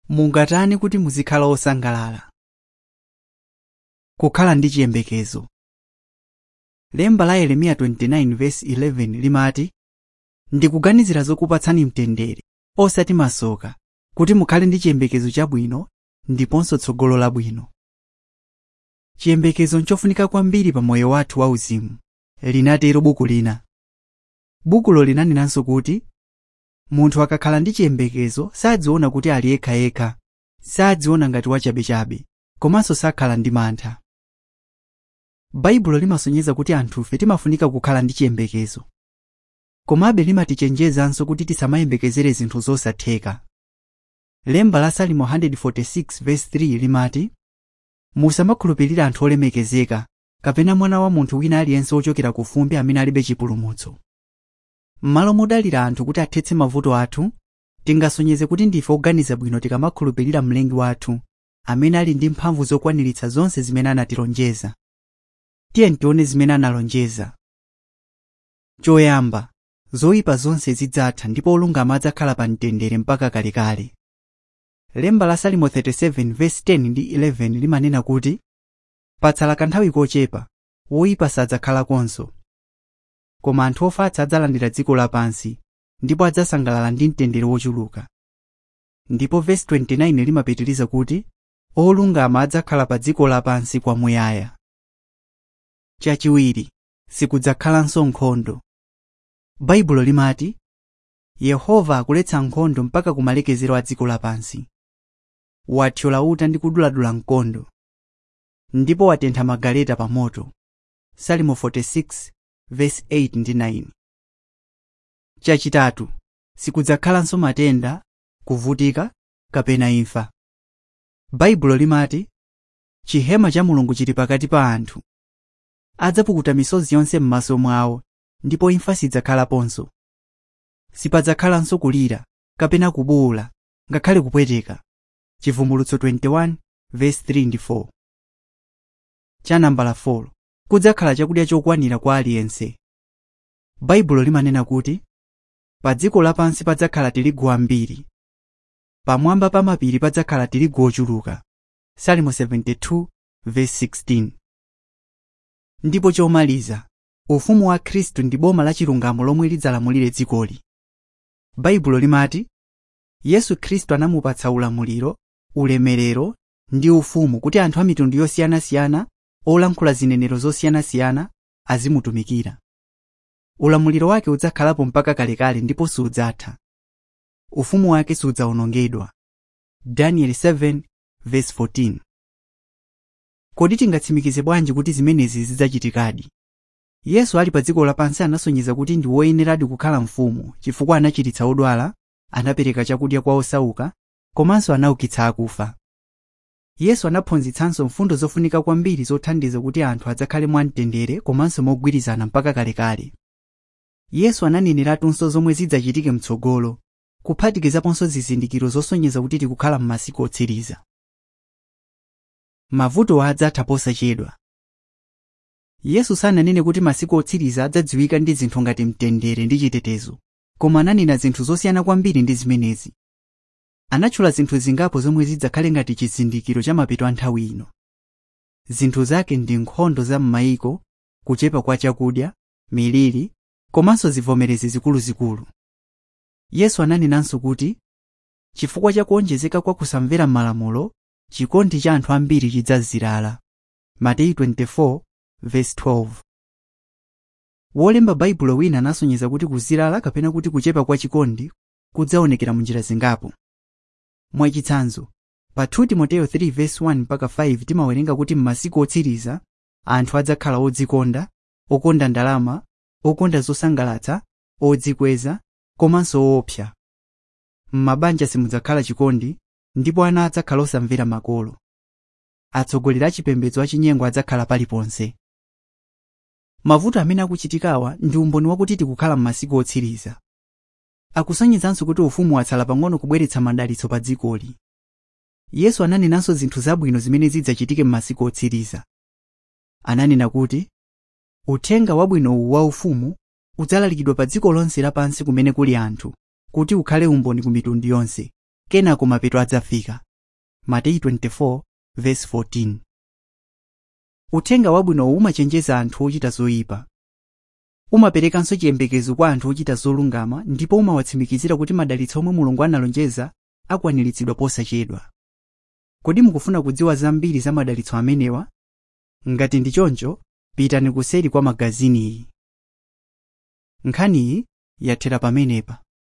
mungatani kuti muzikhala osangalala kukhala ndi chiyembekezo lemba la yeremiya 29:11 limati ndikuganizira zokupatsani mtendere osati masoka kuti mukhale ndi chiyembekezo chabwino ndiponso tsogolo labwino chiyembekezo nchofunika kwambiri pa moyo wathu wauzimu linatero buku lina bukulo linanenanso kuti munthu akakhala ndi chiyembekezo sadziona kuti ali yekhayekha sadziona ngati wachabechabe komanso sakhala ndi mantha baibulo limasonyeza kuti anthufe timafunika kukhala ndi chiyembekezo komabe limatichenjezanso kuti tisamayembekezere zinthu zosatheka lemba la salimo 146:3 limati musamakhulupirira anthu olemekezeka kapena mwana wa munthu wina aliyense wochokera ku fumbi amene alibe chipulumutso m'malo modalira anthu kuti athetse mavuto athu tingasonyeze kuti ndife oganiza bwino tikamakhulupirira mlengi wathu amene ali ndi mphamvu zokwaniritsa zonse zimene anatilonjeza tiye tione zimene analonjeza choyamba zoyipa zonse zidzatha ndipo olungama adzakhala pa mtendere mpaka kalekale lemba la salimo 37:10 ndi 11 limanena kuti patsala kanthawi kochepa woyipa sadzakhalakonso koma anthu ofatsa adzalandira dziko lapansi ndipo adzasangalala ndi mtendere wochuluka ndipo vesi 29 limapitiriza kuti olungama adzakhala pa dziko lapansi kwamuyaya chachiwiri sikudzakhalanso nkhondo baibulo limati yehova akuletsa nkhondo mpaka kumalekezero a dziko lapansi wathyola uta ndi kuduladula mkondo ndipo watentha magaleta pa moto salimo 46 verse 8 ndi 9 chachitatu sikudzakhalanso matenda kuvutika kapena imfa baibulo limati chihema cha mulungu chili pakati pa anthu adzapukuta misozi yonse m'maso mwawo ndipo imfa sidzakhalaponso sipadzakhalanso kulira kapena kubuwula ngakhale kupweteka chivumbulutso 21 verse 3 ndi 4 cha nambala 4 kudzakhala chakudya chokwanira kwa aliyense baibulo limanena kuti pa dziko lapansi padzakhala tirigu ambiri pamwamba pa mapiri padzakhala tirigu ochuluka salimo 72 verse 16 ndipo chomaliza ufumu wa khristu ndi boma la chilungamo lomwe lidzalamulire dzikoli baibulo limati yesu khristu anamupatsa ulamuliro ulemerero ndi ufumu kuti anthu a mitundu yosiyanasiyana olankhula zinenero zosiyanasiyana azimutumikira ulamuliro wake udzakhalapo mpaka kalekale ndipo sudzatha ufumu wake sudzawonongedwa daniel 7 verse 14 kodi tingatsimikize bwanji kuti zimenezi zidzachitikadi yesu ali pa dziko lapansi anasonyeza kuti ndi woyeneradi kukhala mfumu chifukwa anachiritsa odwala anapereka chakudya kwa osauka komanso anaukitsa akufa yesu anaphunzitsanso mfundo zofunika kwambiri zothandiza kuti anthu adzakhale mwamtendere komanso mogwirizana mpaka kalekale yesu ananeneratunso zomwe zidzachitike mtsogolo kuphatikizaponso zizindikiro zosonyeza kuti tikukhala m'masiku otsiriza mavuto adzatha posachedwa yesu sananene kuti masiku otsiriza adzadziwika ndi zinthu ngati mtendere ndi chitetezo koma ananena zinthu zosiyana kwambiri ndi zimenezi anatchula zinthu zingapo zomwe zidzakhale ngati chizindikiro cha mapeto a nthawi ino zinthu zake ndi nkhondo za m'mayiko kuchepa kwa chakudya miliri komanso zivomerezi zikuluzikulu yesu ananenanso kuti chifukwa cha kuonjezeka kwa kusamvera malamulo chikondi cha anthu ambiri chidzazirala mateyu 24 verse 12 wolemba baibulo wina anasonyeza kuti kuzirala kapena kuti kuchepa kwa chikondi kudzaonekera munjira zingapo mwachitsanzo pa 2 timoteyo 3 verse 1 mpaka 5 timawerenga kuti m'masiku otsiriza anthu adzakhala odzikonda okonda ndalama okonda zosangalatsa odzikweza komanso woopsa m'mabanja simudzakhala chikondi ndipo ana adzakhala osamvera makolo atsogoleri achipembedzo achinyengo adzakhala paliponse mavuto amene akuchitikawa ndi umboni wakuti tikukhala m'masiku otsiriza akusonyezanso kuti ufumu watsala pang'ono kubweretsa madalitso pa dzikoli yesu ananenanso zinthu zabwino zimene zidzachitike m'masiku otsiriza ananena kuti uthenga wabwino uwu waufumu udzalalikidwa pa dziko lonse lapansi kumene kuli anthu kuti ukhale umboni ku mitundu yonse kenako mapeto adzafika mateyu 24:14 uthenga wabwinowu umachenjeza anthu ochita zoyipa umaperekanso chiyembekezo kwa anthu ochita zolungama ndipo umawatsimikizira kuti madalitso omwe mulungu analonjeza akwaniritsidwa posachedwa kodi mukufuna kudziwa zambiri za madalitso amenewa ngati ndi choncho pitani kuseri kwa magaziniyi nkhaniyi yathera pamenepa